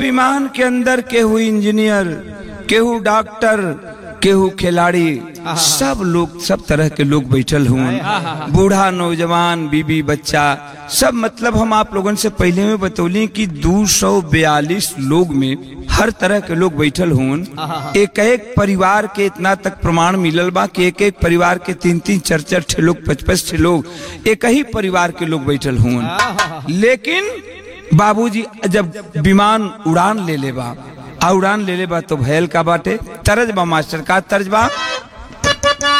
विमान के अंदर केहू इंजीनियर केहू डॉक्टर केहू खिलाड़ी सब लोग सब तरह के लोग बैठल हुए बूढ़ा नौजवान बीबी बच्चा सब मतलब हम आप लोगन से पहले में बतौली कि दो सौ बयालीस लोग में हर तरह के लोग बैठल हुन एक एक परिवार के इतना तक प्रमाण मिलल बा कि एक एक परिवार के तीन तीन चार चार छह लोग पच पच छह लोग एक ही परिवार के लोग बैठल हुन लेकिन बाबूजी जब विमान उड़ान ले ले बा आ उड़ान ले ले बा तो भयल का बाटे तरज बा मास्टर का तर्ज बा